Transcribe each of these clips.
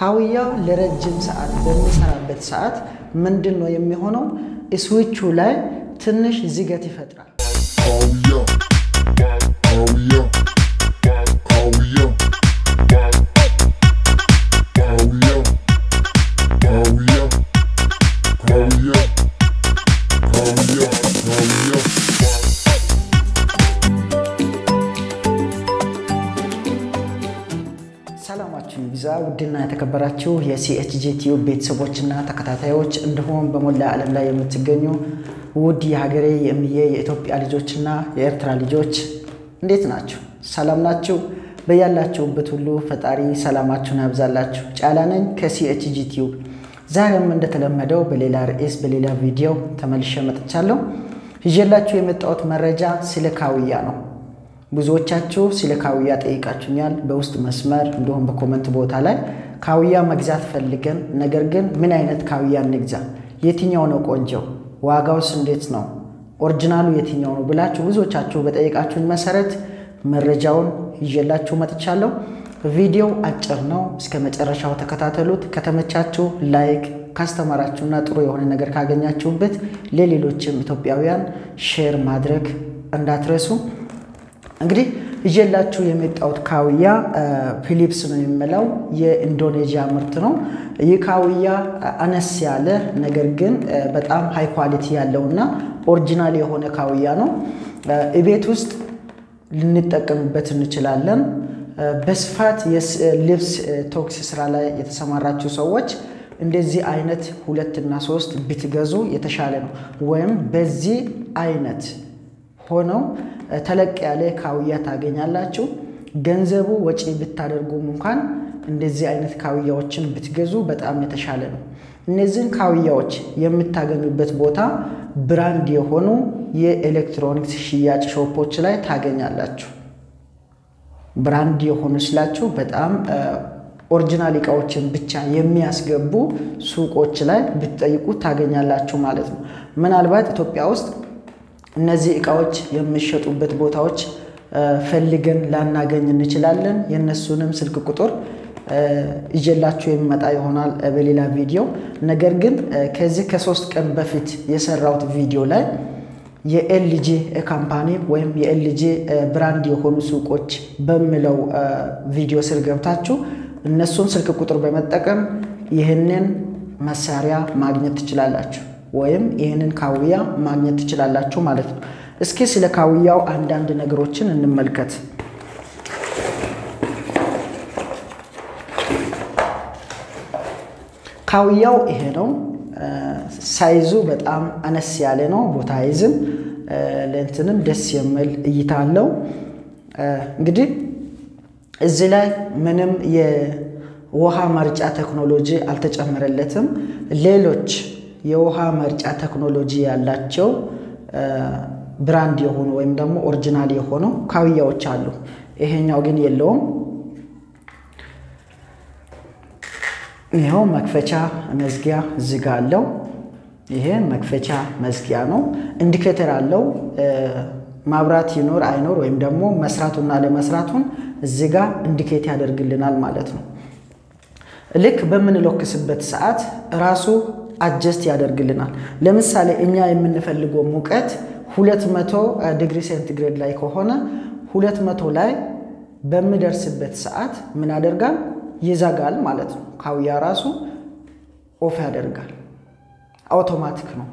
ካውያ ለረጅም ሰዓት በሚሰራበት ሰዓት ምንድን ነው የሚሆነው? ስዊቹ ላይ ትንሽ ዝገት ይፈጥራል። ሰላማችሁ ይብዛ ውድና የተከበራችሁ የሲኤችጂ ቲዩብ ቤተሰቦችና ተከታታዮች እንዲሁም በሞላ ዓለም ላይ የምትገኙ ውድ የሀገሬ የእምዬ የኢትዮጵያ ልጆችና የኤርትራ ልጆች እንዴት ናችሁ? ሰላም ናችሁ? በያላችሁበት ሁሉ ፈጣሪ ሰላማችሁን ያብዛላችሁ። ጫላ ነኝ ከሲኤችጂ ቲዩብ። ዛሬም እንደተለመደው በሌላ ርዕስ በሌላ ቪዲዮ ተመልሼ መጥቻለሁ። ይዤላችሁ የመጣሁት መረጃ ስለ ካውያ ነው። ብዙዎቻችሁ ስለ ካውያ ጠይቃችሁኛል፣ በውስጥ መስመር እንዲሁም በኮመንት ቦታ ላይ ካውያ መግዛት ፈልገን፣ ነገር ግን ምን አይነት ካውያ እንግዛ፣ የትኛው ነው ቆንጆው፣ ዋጋውስ እንዴት ነው፣ ኦሪጂናሉ የትኛው ነው ብላችሁ ብዙዎቻችሁ በጠየቃችሁኝ መሰረት መረጃውን ይዤላችሁ መጥቻለሁ። ቪዲዮው አጭር ነው፣ እስከ መጨረሻው ተከታተሉት። ከተመቻችሁ ላይክ፣ ካስተማራችሁና ጥሩ የሆነ ነገር ካገኛችሁበት ለሌሎችም ኢትዮጵያውያን ሼር ማድረግ እንዳትረሱ። እንግዲህ ይዤላችሁ የመጣሁት ካውያ ፊሊፕስ ነው የሚለው የኢንዶኔዥያ ምርት ነው። ይህ ካውያ አነስ ያለ ነገር ግን በጣም ሃይ ኳሊቲ ያለውና ኦሪጂናል የሆነ ካውያ ነው። ቤት ውስጥ ልንጠቀምበት እንችላለን። በስፋት ልብስ ቶክስ ስራ ላይ የተሰማራችሁ ሰዎች እንደዚህ አይነት ሁለት እና ሶስት ብትገዙ የተሻለ ነው። ወይም በዚህ አይነት ሆነው ተለቅ ያለ ካውያ ታገኛላችሁ። ገንዘቡ ወጪ ብታደርጉም እንኳን እንደዚህ አይነት ካውያዎችን ብትገዙ በጣም የተሻለ ነው። እነዚህን ካውያዎች የምታገኙበት ቦታ ብራንድ የሆኑ የኤሌክትሮኒክስ ሽያጭ ሾፖች ላይ ታገኛላችሁ። ብራንድ የሆኑ ስላችሁ በጣም ኦሪጂናል እቃዎችን ብቻ የሚያስገቡ ሱቆች ላይ ብትጠይቁ ታገኛላችሁ ማለት ነው። ምናልባት ኢትዮጵያ ውስጥ እነዚህ እቃዎች የሚሸጡበት ቦታዎች ፈልገን ላናገኝ እንችላለን። የእነሱንም ስልክ ቁጥር ይዤላችሁ የሚመጣ ይሆናል በሌላ ቪዲዮ። ነገር ግን ከዚህ ከሶስት ቀን በፊት የሰራሁት ቪዲዮ ላይ የኤልጂ ካምፓኒ ወይም የኤልጂ ብራንድ የሆኑ ሱቆች በሚለው ቪዲዮ ስር ገብታችሁ እነሱን ስልክ ቁጥር በመጠቀም ይህንን መሳሪያ ማግኘት ትችላላችሁ ወይም ይህንን ካውያ ማግኘት ትችላላችሁ ማለት ነው። እስኪ ስለ ካውያው አንዳንድ ነገሮችን እንመልከት። ካውያው ይሄ ነው። ሳይዙ በጣም አነስ ያለ ነው። ቦታ አይዝም። ለእንትንም ደስ የሚል እይታ አለው። እንግዲህ እዚህ ላይ ምንም የውሃ መርጫ ቴክኖሎጂ አልተጨመረለትም። ሌሎች የውሃ መርጫ ቴክኖሎጂ ያላቸው ብራንድ የሆኑ ወይም ደግሞ ኦሪጂናል የሆኑ ካውያዎች አሉ። ይሄኛው ግን የለውም። ይኸው መክፈቻ መዝጊያ ዝጋ አለው። ይሄ መክፈቻ መዝጊያ ነው። ኢንዲኬተር አለው። ማብራት ይኖር አይኖር ወይም ደግሞ መስራቱና ለመስራቱን እዚህ ጋር ኢንዲኬት ያደርግልናል ማለት ነው። ልክ በምንለክስበት ሰዓት ራሱ አጀስት ያደርግልናል። ለምሳሌ እኛ የምንፈልገው ሙቀት ሁለት መቶ ዲግሪ ሴንቲግሬድ ላይ ከሆነ ሁለት መቶ ላይ በሚደርስበት ሰዓት ምን ያደርጋል? ይዘጋል ማለት ነው። ካውያ ራሱ ኦፍ ያደርጋል። አውቶማቲክ ነው።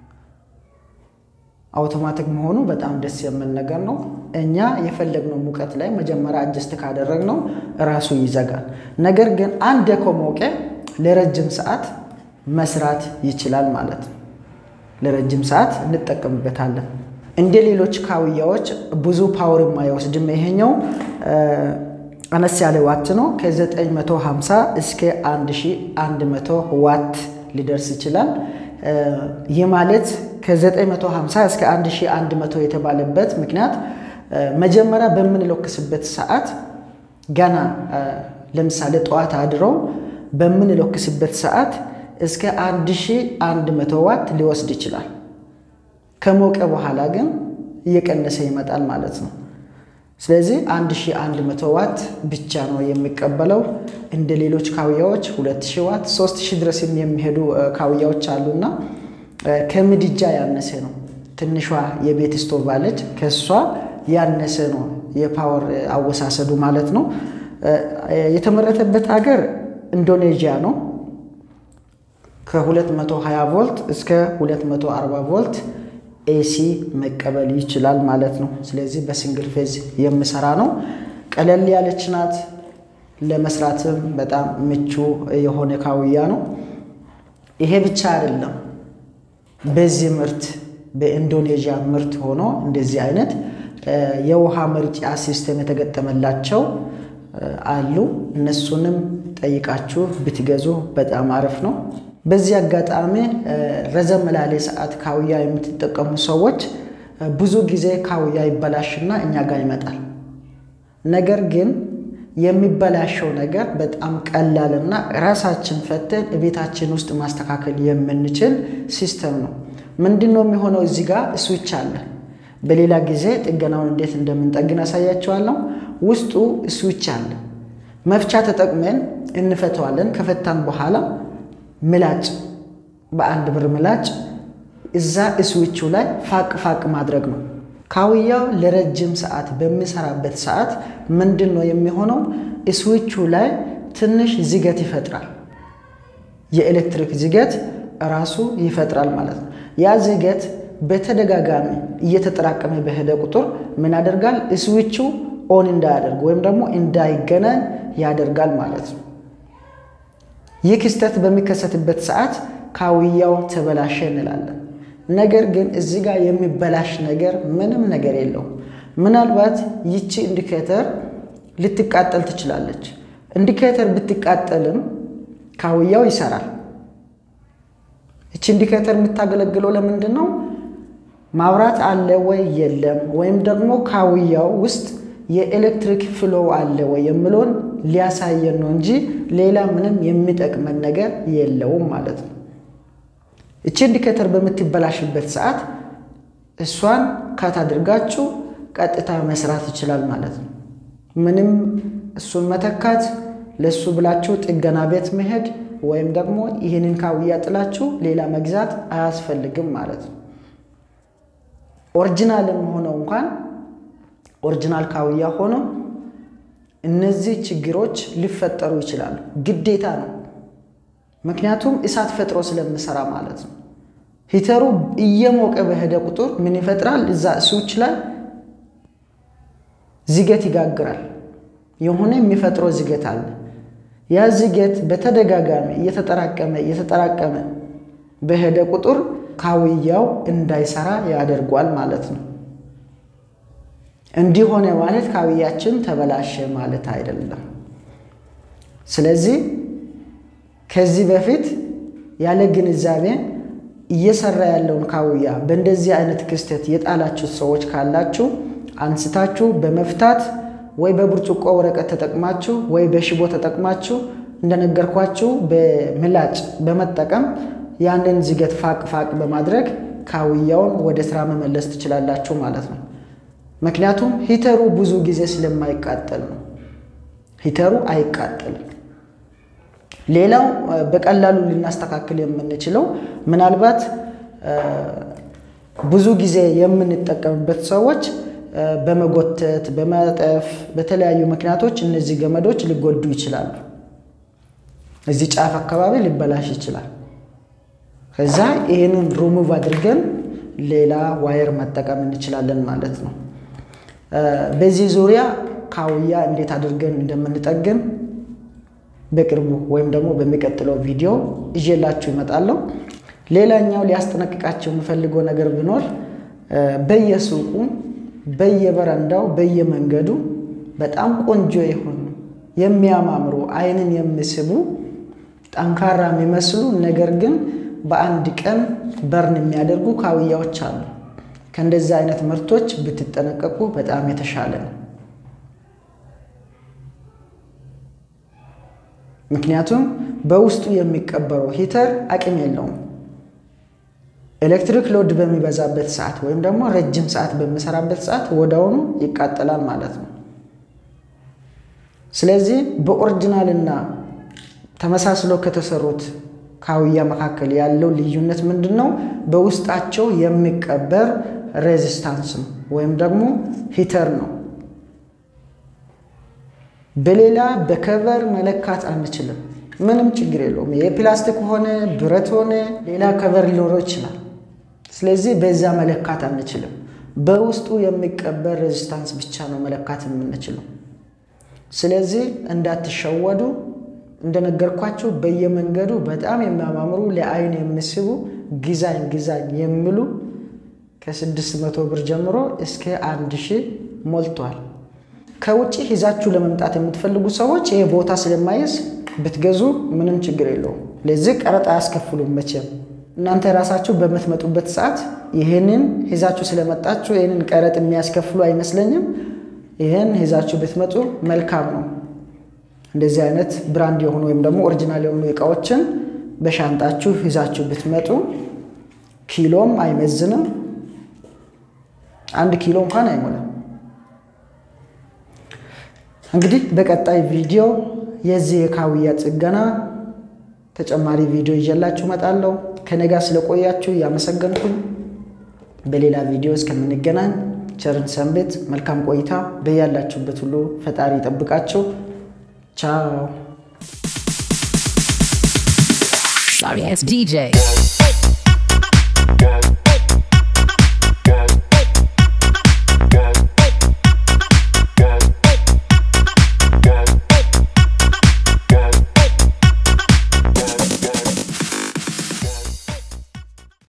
አውቶማቲክ መሆኑ በጣም ደስ የሚል ነገር ነው። እኛ የፈለግነው ሙቀት ላይ መጀመሪያ አጀስት ካደረግነው ራሱ ይዘጋል። ነገር ግን አንድ ከሞቀ ለረጅም ሰዓት መስራት ይችላል ማለት ነው። ለረጅም ሰዓት እንጠቀምበታለን። እንደ ሌሎች ካውያዎች ብዙ ፓወር የማይወስድም። ይሄኛው አነስ ያለ ዋት ነው። ከ950 እስከ 1100 ዋት ሊደርስ ይችላል። ይህ ማለት ከ950 እስከ 1100 የተባለበት ምክንያት መጀመሪያ በምንለክስበት ሰዓት ገና ለምሳሌ ጠዋት አድረው በምንለክስበት ሰዓት እስከ 1100 ዋት ሊወስድ ይችላል። ከሞቀ በኋላ ግን እየቀነሰ ይመጣል ማለት ነው። ስለዚህ 1100 ዋት ብቻ ነው የሚቀበለው። እንደ ሌሎች ካውያዎች 2000 ዋት 3000 ድረስ የሚሄዱ ካውያዎች አሉና ከምድጃ ያነሰ ነው። ትንሿ የቤት ስቶቭ አለች፣ ከእሷ ያነሰ ነው የፓወር አወሳሰዱ ማለት ነው። የተመረተበት ሀገር ኢንዶኔዥያ ነው። ከ220 ቮልት እስከ 240 ቮልት ኤሲ መቀበል ይችላል ማለት ነው። ስለዚህ በሲንግል ፌዝ የምሰራ ነው። ቀለል ያለች ናት። ለመስራትም በጣም ምቹ የሆነ ካውያ ነው። ይሄ ብቻ አይደለም። በዚህ ምርት በኢንዶኔዥያ ምርት ሆኖ እንደዚህ አይነት የውሃ መርጫ ሲስተም የተገጠመላቸው አሉ። እነሱንም ጠይቃችሁ ብትገዙ በጣም አሪፍ ነው። በዚህ አጋጣሚ ረዘም ላለ ሰዓት ካውያ የምትጠቀሙ ሰዎች ብዙ ጊዜ ካውያ ይበላሽና እኛ ጋር ይመጣል። ነገር ግን የሚበላሸው ነገር በጣም ቀላልና ራሳችን ፈተን ቤታችን ውስጥ ማስተካከል የምንችል ሲስተም ነው። ምንድን ነው የሚሆነው? እዚህ ጋር ስዊች አለ። በሌላ ጊዜ ጥገናውን እንዴት እንደምንጠግን አሳያቸዋለሁ። ውስጡ ስዊች አለ። መፍቻ ተጠቅመን እንፈተዋለን። ከፈታን በኋላ ምላጭ በአንድ ብር ምላጭ እዛ ስዊቹ ላይ ፋቅ ፋቅ ማድረግ ነው። ካውያው ለረጅም ሰዓት በሚሰራበት ሰዓት ምንድን ነው የሚሆነው? ስዊቹ ላይ ትንሽ ዝገት ይፈጥራል። የኤሌክትሪክ ዝገት ራሱ ይፈጥራል ማለት ነው። ያ ዝገት በተደጋጋሚ እየተጠራቀመ በሄደ ቁጥር ምን ያደርጋል? ስዊቹ ኦን እንዳያደርግ ወይም ደግሞ እንዳይገናኝ ያደርጋል ማለት ነው። ይህ ክስተት በሚከሰትበት ሰዓት ካውያው ተበላሸ እንላለን። ነገር ግን እዚህ ጋር የሚበላሽ ነገር ምንም ነገር የለውም። ምናልባት ይቺ ኢንዲኬተር ልትቃጠል ትችላለች። ኢንዲኬተር ብትቃጠልም ካውያው ይሰራል። ይቺ ኢንዲኬተር የምታገለግለው ለምንድን ነው? ማብራት አለ ወይ የለም፣ ወይም ደግሞ ካውያው ውስጥ የኤሌክትሪክ ፍሎ አለ ወይ የሚለውን ሊያሳየን ነው እንጂ ሌላ ምንም የሚጠቅመን ነገር የለውም ማለት ነው። እቺ ኢንዲኬተር በምትበላሽበት ሰዓት እሷን ካት አድርጋችሁ ቀጥታ መስራት ይችላል ማለት ነው። ምንም እሱን መተካት ለእሱ ብላችሁ ጥገና ቤት መሄድ ወይም ደግሞ ይህንን ካውያ ጥላችሁ ሌላ መግዛት አያስፈልግም ማለት ነው። ኦሪጂናልም ሆነው እንኳን ኦሪጂናል ካውያ ሆኖ እነዚህ ችግሮች ሊፈጠሩ ይችላሉ። ግዴታ ነው። ምክንያቱም እሳት ፈጥሮ ስለምሰራ ማለት ነው። ሂተሩ እየሞቀ በሄደ ቁጥር ምን ይፈጥራል? እዛ ስዊች ላይ ዝገት ይጋግራል። የሆነ የሚፈጥረው ዝገት አለ። ያ ዝገት በተደጋጋሚ እየተጠራቀመ እየተጠራቀመ በሄደ ቁጥር ካውያው እንዳይሰራ ያደርጓል ማለት ነው። እንዲህ ሆነ ማለት ካውያችን ተበላሸ ማለት አይደለም። ስለዚህ ከዚህ በፊት ያለ ግንዛቤ እየሰራ ያለውን ካውያ በእንደዚህ አይነት ክስተት የጣላችሁት ሰዎች ካላችሁ አንስታችሁ በመፍታት ወይ በብርጭቆ ወረቀት ተጠቅማችሁ ወይ በሽቦ ተጠቅማችሁ እንደነገርኳችሁ በምላጭ በመጠቀም ያንን ዝገት ፋቅ ፋቅ በማድረግ ካውያውን ወደ ስራ መመለስ ትችላላችሁ ማለት ነው። ምክንያቱም ሂተሩ ብዙ ጊዜ ስለማይቃጠል ነው። ሂተሩ አይቃጠልም። ሌላው በቀላሉ ልናስተካክል የምንችለው ምናልባት ብዙ ጊዜ የምንጠቀምበት ሰዎች በመጎተት በመጠፍ በተለያዩ ምክንያቶች እነዚህ ገመዶች ሊጎዱ ይችላሉ። እዚህ ጫፍ አካባቢ ሊበላሽ ይችላል። ከዛ ይህንን ሪሙቭ አድርገን ሌላ ዋየር መጠቀም እንችላለን ማለት ነው። በዚህ ዙሪያ ካውያ እንዴት አድርገን እንደምንጠግን በቅርቡ ወይም ደግሞ በሚቀጥለው ቪዲዮ ይዤላችሁ ይመጣለሁ። ሌላኛው ሊያስጠነቅቃቸው የምፈልገው ነገር ቢኖር በየሱቁ በየበረንዳው በየመንገዱ በጣም ቆንጆ የሆኑ የሚያማምሩ ዓይንን የሚስቡ ጠንካራ የሚመስሉ ነገር ግን በአንድ ቀን በርን የሚያደርጉ ካውያዎች አሉ። ከእንደዚህ አይነት ምርቶች ብትጠነቀቁ በጣም የተሻለ ነው። ምክንያቱም በውስጡ የሚቀበረው ሂተር አቅም የለውም። ኤሌክትሪክ ሎድ በሚበዛበት ሰዓት ወይም ደግሞ ረጅም ሰዓት በምሰራበት ሰዓት ወዲያውኑ ይቃጠላል ማለት ነው። ስለዚህ በኦሪጂናልና ተመሳስሎ ከተሰሩት ካውያ መካከል ያለው ልዩነት ምንድን ነው? በውስጣቸው የሚቀበር ሬዚስታንስ ነው ወይም ደግሞ ሂተር ነው። በሌላ በከቨር መለካት አንችልም። ምንም ችግር የለውም። የፕላስቲክ ሆነ ብረት ሆነ ሌላ ከቨር ሊኖረው ይችላል። ስለዚህ በዛ መለካት አንችልም። በውስጡ የሚቀበር ሬዚስታንስ ብቻ ነው መለካት የምንችለው። ስለዚህ እንዳትሸወዱ። እንደነገርኳቸው በየመንገዱ በጣም የሚያማምሩ ለአይን የሚስቡ ጊዛኝ ጊዛኝ የሚሉ ከስድስት መቶ ብር ጀምሮ እስከ አንድ ሺህ ሞልቷል። ከውጭ ይዛችሁ ለመምጣት የምትፈልጉ ሰዎች ይሄ ቦታ ስለማይዝ ብትገዙ ምንም ችግር የለውም። ለዚህ ቀረጥ አያስከፍሉም መቼም። እናንተ ራሳችሁ በምትመጡበት ሰዓት ይህንን ይዛችሁ ስለመጣችሁ ይህንን ቀረጥ የሚያስከፍሉ አይመስለኝም። ይህን ይዛችሁ ብትመጡ መልካም ነው። እንደዚህ አይነት ብራንድ የሆኑ ወይም ደግሞ ኦሪጂናል የሆኑ እቃዎችን በሻንጣችሁ ይዛችሁ ብትመጡ ኪሎም አይመዝንም። አንድ ኪሎ እንኳን አይሞላም። እንግዲህ በቀጣይ ቪዲዮ የዚህ የካውያ ጥገና ተጨማሪ ቪዲዮ ይዤላችሁ እመጣለሁ። ከኔ ጋር ስለቆያችሁ እያመሰገንኩኝ በሌላ ቪዲዮ እስከምንገናኝ ቸርን ሰንብት። መልካም ቆይታ። በያላችሁበት ሁሉ ፈጣሪ ይጠብቃችሁ። ቻው። Sorry ass DJ. Yeah.